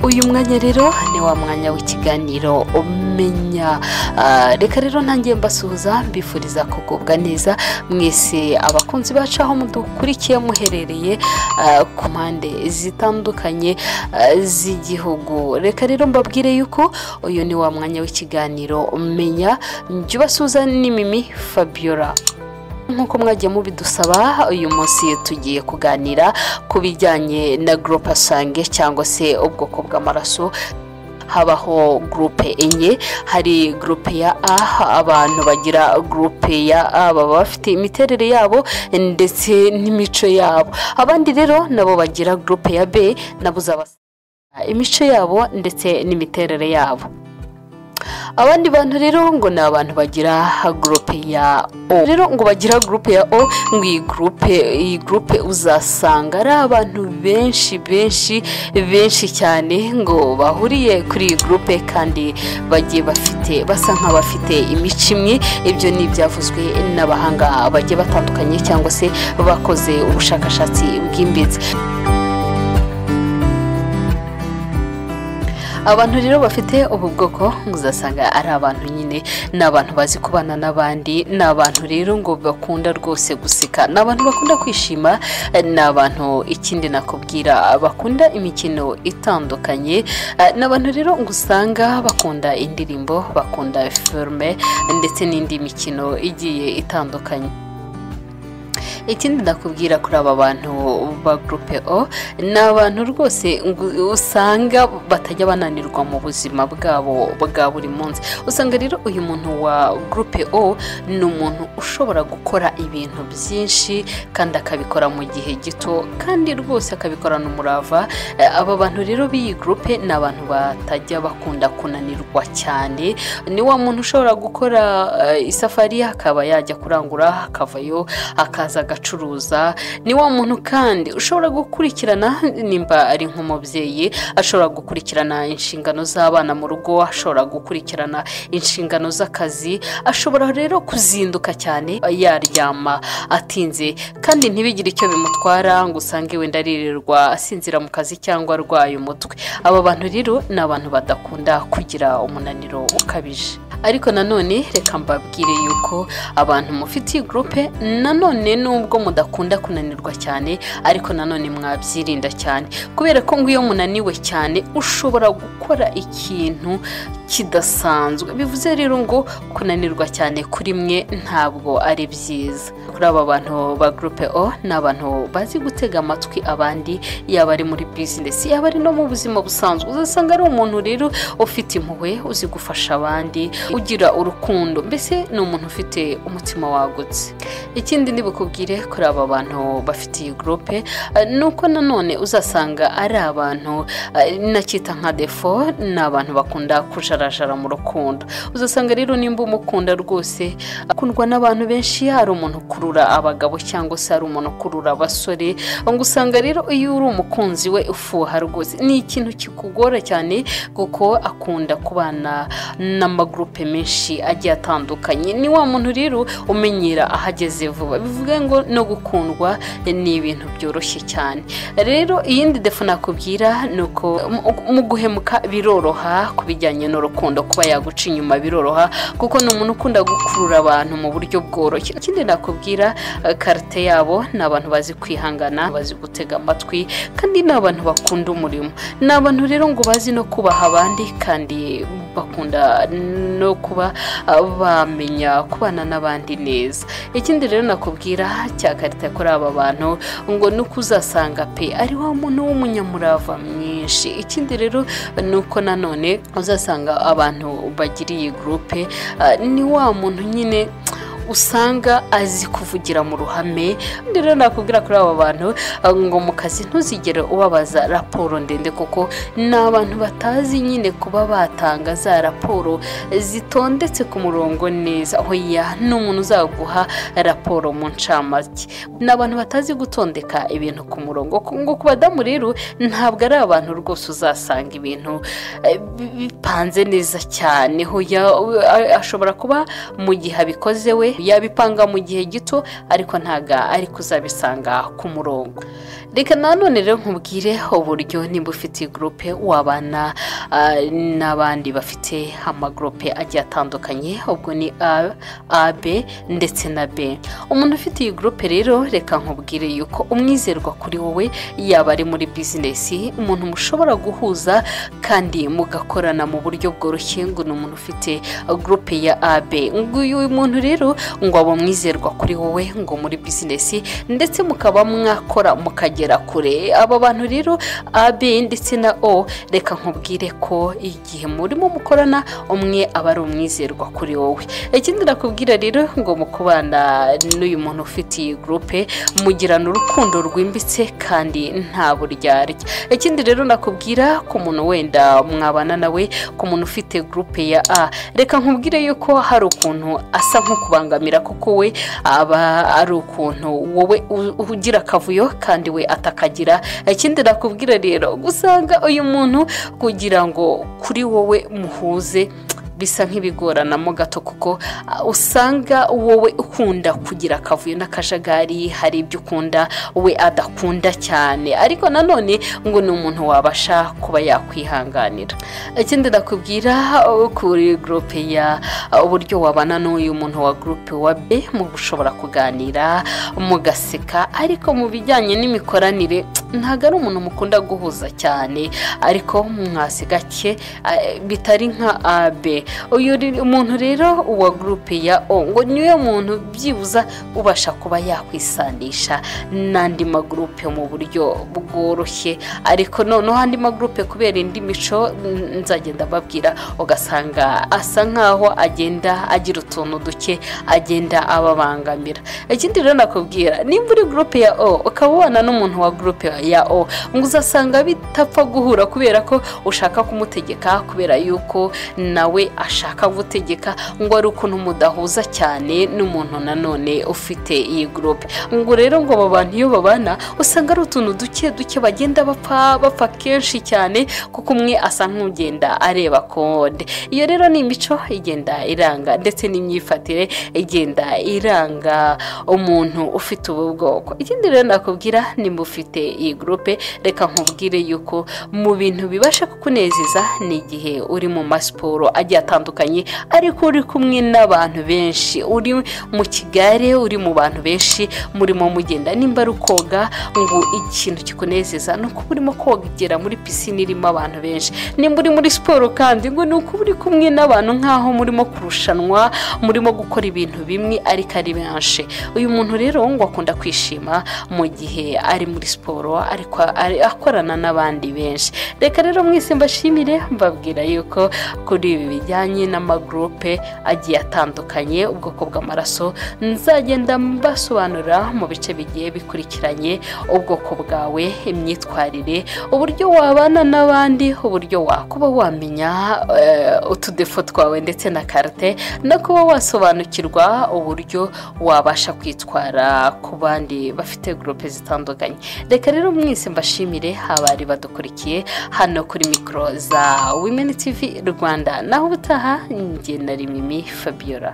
uyu mwanya rero ni wa mwanya w'ikiganiro umenya Ah, reka rero ntangiye mbasuhuza mbifuriza kugubwa neza mwese abakunzi bacu aho mudukurikiye muherereye ah, ku mpande zitandukanye ah, z'igihugu reka rero mbabwire yuko uyu ni wa mwanya w'ikiganiro umenya njya ubasuhuza ni mimi fabiola nk'uko mwagiye mubidusaba uyu munsi tugiye kuganira ku bijyanye na goropasange cyangwa se ubwoko bw'amaraso habaho gurupe enye hari gurupe ya a abantu bagira gurupe ya a baba bafite imiterere yabo ndetse n'imico yabo abandi rero nabo bagira gurupe ya b nabo uzaba imico yabo ndetse n'imiterere yabo abandi bantu rero ngo ni abantu bagira gurupe ya o rero ngo bagira gurupe ya o ngo iyi gurupe iyi gurupe uzasanga ari abantu benshi benshi benshi cyane ngo bahuriye kuri iyi gurupe kandi bagiye bafite basa nk'abafite imico imwe ibyo ni ibyavuzwe n'abahanga bagiye batandukanye cyangwa se bakoze ubushakashatsi bwimbitse abantu rero bafite ubu bwoko uzasanga ari abantu nyine ni abantu bazi kubana n'abandi ni abantu rero ngo bakunda rwose guseka ni abantu bakunda kwishima eh, ni abantu ikindi nakubwira bakunda imikino itandukanye eh, ni abantu rero ngo usanga bakunda indirimbo bakunda filime ndetse n'indi mikino igiye itandukanye ikindi ndakubwira kuri aba bantu ba gurupe o ni abantu rwose ngu- usanga batajya bananirwa mu buzima bwabo bwa buri munsi usanga rero uyu muntu wa gurupe o ni umuntu ushobora gukora ibintu byinshi kandi akabikora mu gihe gito kandi rwose akabikorana umurava Eh, aba bantu rero b'iyi gurupe ni abantu batajya bakunda kunanirwa cyane ni wa muntu ushobora gukora eh, isafari akaba yajya kurangura akavayo akaza agacuruza ni wa muntu kandi ushobora gukurikirana nimba ari nk'umubyeyi ashobora gukurikirana inshingano z'abana mu rugo ashobora gukurikirana inshingano z'akazi ashobora rero kuzinduka cyane yaryama atinze kandi ntibigire icyo bimutwara ngo usange wenda aririrwa asinzira mu kazi cyangwa arwaye umutwe aba bantu rero ni abantu badakunda kugira umunaniro ukabije ariko nanone reka mbabwire yuko abantu mufitiye gurupe nanone nubwo mudakunda kunanirwa cyane ariko nanone mwabyirinda cyane kubera ko ngo iyo munaniwe cyane ushobora gukora ikintu kidasanzwe bivuze rero ngo kunanirwa cyane kuri mwe ntabwo ari byiza kuri aba bantu ba gurupe o ni abantu bazi gutega amatwi abandi yaba ari muri bizinesi yaba ari no mu buzima busanzwe uzasanga ari umuntu rero ufite impuhwe uzi gufasha abandi ugira urukundo mbese ni umuntu ufite umutima wagutse ikindi ndibukubwire kuri aba bantu bafite iyi gurupe eh, ni uko nanone uzasanga ari abantu eh, nacyita nka defo ni abantu bakunda kujarajara mu rukundo uzasanga rero nimba umukunda rwose akundwa n'abantu benshi ari umuntu ukurura abagabo cyangwa se ari umuntu ukurura abasore ngo usanga rero iyo uri umukunzi we ufuha rwose ni ikintu kikugora cyane kuko akunda kubana n'amagurupe menshi agiye atandukanye ni wa muntu rero umenyera aho ageze vuba bivuga ngo no gukundwa ni ibintu byoroshye cyane rero iyindi defo nakubwira ni uko mu- mu guhemuka biroroha ku bijyanye n'urukundo kuba yaguca inyuma biroroha kuko ni umuntu ukunda gukurura abantu mu buryo bworoshye ikindi nakubwira eh, karite yabo ni abantu bazi kwihangana bazi gutega amatwi kandi ni abantu bakunda umurimo ni abantu rero ngo bazi no kubaha abandi kandi bakunda no kuba ah, bamenya kubana n'abandi neza ikindi rero nakubwira cya karita kuri aba bantu ngo ni uko uzasanga pe ari wa muntu w'umunyamurava mwinshi ikindi rero ni uko nanone uzasanga abantu bagira iyi gurupe ah, ni wa muntu nyine usanga azi kuvugira mu ruhame Ubundi rero nakubwira kuri aba bantu ah, ngo mu kazi ntuzigere ubabaza raporo ndende kuko ni abantu batazi nyine kuba batanga za raporo zitondetse ku murongo neza hoya ni umuntu uzaguha raporo mu ncamake ni abantu batazi gutondeka ibintu ku murongo ku- ngo ku badamu rero ntabwo ari abantu rwose uzasanga ibintu eh, bi- bipanze neza cyane hoya we- a- ashobora kuba mu gihe abikoze we abantu yabipanga mu gihe gito ariko ntabwo ari kuzabisanga ku murongo reka nanone rero nkubwire uburyo nimba ufite gurupe wabana ah, n'abandi bafite amagurupe agiye atandukanye ubwo ni A- ab ndetse na b umuntu ufite iyi gurupe rero reka nkubwire yuko umwizerwa kuri wowe yaba ari muri bizinesi umuntu mushobora guhuza kandi mugakorana mu buryo bworoshye ngo ni umuntu ufite gurupe ya ab nguyu muntu rero ngo aba umwizerwa kuri wowe ngo muri bizinesi ndetse mukaba mwakora mukagera kure aba bantu rero ab ndetse na o reka nkubwire ko igihe murimo mukorana umwe aba ari umwizerwa kuri wowe ikindi nakubwira rero ngo mu kubana n'uyu muntu ufite iyi gurupe mugirana urukundo rwimbitse kandi nta buryarya ikindi rero nakubwira ku muntu wenda mwabana nawe ku muntu ufite gurupe ya a reka nkubwire yuko hari ukuntu asa nk'ukubangamira kuko we aba ari ukuntu wowe u- ugira akavuyo kandi we atakagira ikindi nakubwira rero gusanga uyu muntu kugira ngo kuri wowe muhuze bisa nk'ibigoranamo gato kuko ah, usanga wowe ukunda kugira akavuyo n'akajagari hari ibyo ukunda we adakunda cyane ariko nanone ngo ni umuntu wabasha kuba yakwihanganira ikindi nakubwira ah, kuri gurupe ya ah, uburyo wabana n'uyu muntu wa gurupe wa be mushobora kuganira mugaseka ariko mu bijyanye n'imikoranire ntabwo ari umuntu mukunda guhuza cyane ariko mwasi gake eh, bitari nka AB uyu ri- umuntu rero uwa gurupe ya O ngo niyo muntu byibuza ubasha kuba yakwisandisha n'andi magurupe mu buryo bworoshye ariko noneho andi magurupe kubera indi mico n- nzagenda babwira ugasanga asa nkaho agenda agira utuntu duke agenda ababangamira ikindi rero nakubwira nimba uri gurupe ya O ukaba ubana n'umuntu wa gurupe ya O ngo uzasanga bitapfa guhura kubera ko ushaka kumutegeka kubera yuko nawe ashaka gutegeka ngo ari ukuntu mudahuza cyane n'umuntu nanone ufite iyi gurupe ngo rero ngo aba bantu iyo babana usanga ari utuntu duke duke bagenda bapfa bapfa kenshi cyane kuko umwe asa nk'ugenda areba kode iyo rero ni imico igenda iranga ndetse n'imyifatire igenda iranga umuntu ufite ubu bwoko ikindi rero nakubwira nimba ufite iyi gurupe reka nkubwire yuko mu bintu bibasha kukunezeza ni igihe uri mu masiporo agiye atandukanye ariko uri kumwe n'abantu benshi uri mu kigare uri mu bantu benshi murimo mugenda nimba ari koga ngo ikintu kikunezeza ni uko urimo kogera muri pisine irimo abantu benshi nimba uri muri siporo kandi ngo ni uko uri kumwe n'abantu nk'aho murimo kurushanwa murimo gukora ibintu bimwe ariko ari benshi uyu muntu rero ngo akunda kwishima mu gihe ari muri siporo ariko ari- akorana n'abandi benshi reka rero mwese mbashimire mbabwira yuko kuri ibi bijyanye n'amagurupe agiye atandukanye ubwoko bw'amaraso nzagenda mbasobanurira mu bice bigiye bikurikiranye ubwoko bwawe imyitwarire uburyo wabana n'abandi uburyo wakuba wamenya eh, utudefo twawe ndetse na karite no kuba wasobanukirwa uburyo wabasha kwitwara ku bandi bafite gurupe zitandukanye reka rero mwese mbashimire abari badukurikiye hano kuri mikoro za wimeni tivi rwanda naho ubutaha njye na rimimi fabiola